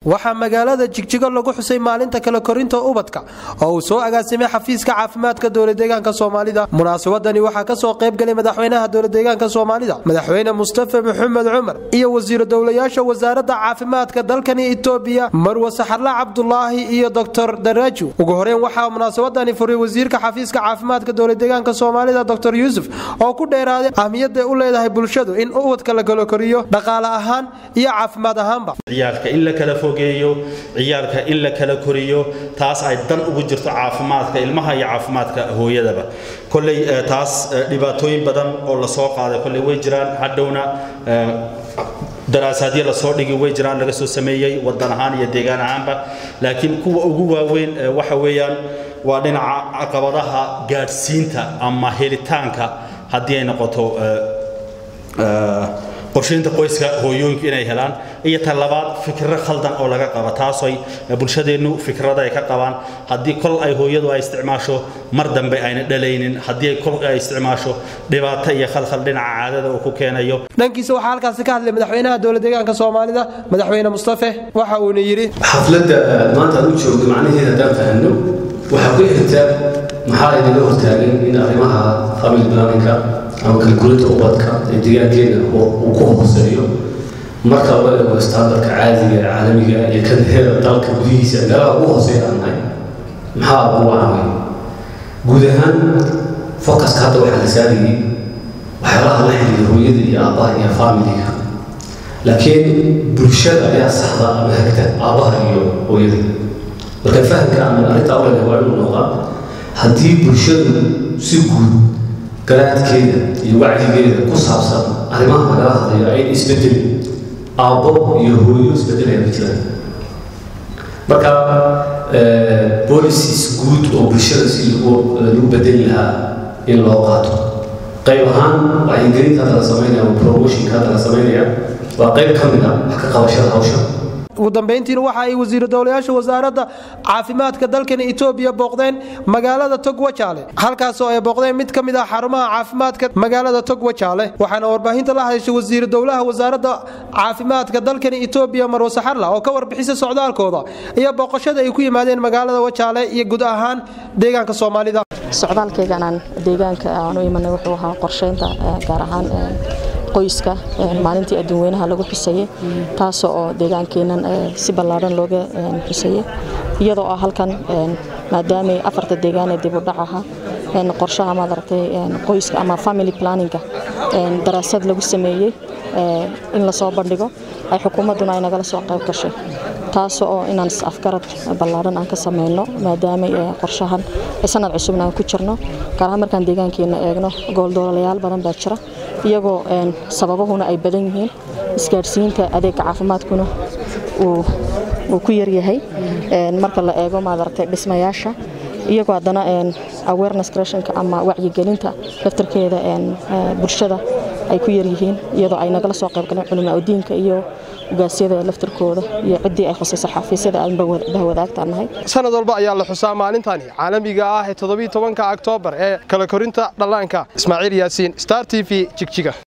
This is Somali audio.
waxaa magaalada jigjigo lagu xusay maalinta kala korinta ubadka oo uu soo agaasimay xafiiska caafimaadka dowladeegaanka soomaalida munaasabadani waxaa kasoo qaybgalay madaxweynaha dowladeegaanka soomaalida madaxweyne mustafa maxamed cumar iyo wasiiru dowlayaasha wasaaradda caafimaadka dalkani itoobiya marwe saxarla cabdulaahi iyo doctor daraju ugu horeyn waxaa munaasabadani furay wasiirka xafiiska caafimaadka dowladeegaanka soomaalida doctor yuusuf oo ku dheeraaday ahmiyadday u leedahay bulshadu in ubadka la kala koriyo dhaqaale ahaan iyo caafimaad ahaanba ciyaalka in la kala fogeeyo ciyaalka in la kala koriyo taas ay dan ugu jirto caafimaadka ilmaha iyo caafimaadka hooyadaba kolley taas dhibaatooyin badan oo lasoo qaaday kolley way jiraan hadhowna daraasaadyo lasoo dhigi way jiraan laga soo sameeyey wadan ahaan iyo deegaan ahaanba laakiin kuwa ugu waaweyn waxa weeyaan waa dhinaca caqabadaha gaadhsiinta ama helitaanka haddii ay noqoto qorshaynta qoyska hooyooyinku inay helaan iyo tan labaad fikiro khaldan oo laga qaba taasoy bulshadeennu fikrada ay ka qabaan haddii kol ay hooyadu ay isticmaasho mar dambe ayna dhalaynin haddii kol ay isticmaasho dhibaato iyo khalkhal dhinaca caadada uu ku keenayo dhankiisa waxaa halkaasi ka hadlay madaxweynaha dowladeegaanka soomaalida madaxweyne mustafe waxa uuna yidhi xafladda maanta aan u joogno macnaheeda haddaan fahanno waxaa ku xigta maxaa inaga hortaagan in arrimaha family planninka ama kalkulinta ubadka ee deegaankeena uu ku hooseeyo marka loo eego standardka caadiga ee caalamiga iyo kan heer dalka gudihiisa meelaha ugu hooseeya aan nahay maxaa ugu wacanay guud ahaan focuska hadda waxaa la saarayay waxyaalaha la xiriira hooyada iyo aabbaha iyo familiga laakiin bulshada ayaa saxda ama hagta aabbaha iyo hooyada marka fahamka ama arrintaa u leedahay waa inuu noqdaa haddii bulshadu si guud garaadkeeda iyo wacyigeeda ku saabsan arrimaha lagala hadlayo ayna isbedelin aabbo iyo hooyo isbedelaya ma jiraan marka policies guud oo bulshada si lagu bedeli lahaa in loo qaato qayb ahaan wacyigelinta hadda la samaynaya ama promotionka hadda la samaynaya waa qayb ka mid ah wax ka qabashada hawsha ugu dambayntiina waxa ay wasiiru dowlayaasha wasaaradda caafimaadka dalkani itoobiya booqdeen magaalada togwajaale halkaasoo ay booqdeen mid ka mid ah xarumaha caafimaadka magaalada togwajaale waxaana warbaahinta la hadashay wasiiru dowlaha wasaaradda caafimaadka dalkani itoobiya marwe saxarla oo ka warbixisa socdaalkooda iyo booqashada ay ku yimaadeen magaalada wajaale iyo guud ahaan deegaanka soomaalida socdaalkayganaan deegaanka aan u imanay wuxuu ahaa qorsheynta gaar ahaan qoyska maalintii adduunweynaha lagu xusayey taasoo oo deegaankeenan si ballaadhan looga xusayey iyadoo ah halkan maadaamay afarta deegaan ee dib u dhac ahaa qorshaha maad aragtay qoyska ama family planninga daraasad lagu sameeyey in lasoo bandhigo ay xukuumadduna ay nagala soo qayb gashay taas oo inaan is-afgarad ballaadhan aan ka samayno maadaama qorshahan sanad cusubna aan ku jirno gaar ahaan markaan deegaankeena eegno gooldoolayaal badan baa jira iyagoo sababahuna ay badan yihiin isgaadhsiinta adeega caafimaadkuna uu ku yaryahay marka la eego maadaragtay dhismayaasha iyagoo haddana awareness creationka ama wacyigelinta laftarkeeda bulshada ay ku yaryihiin iyadoo ay nagala soo qaybgaleen culimaa udiinka iyo ugaasyada laftarkooda iyo ciddii ay khusayso xafiisyada aan bahwadaagtaan nahay sanad walba ayaa la xusaa maalintani caalamiga ah ee toddobiiy tobanka oktoobar ee kala korinta dhallaanka ismaaciil yaasiin star t v jigjiga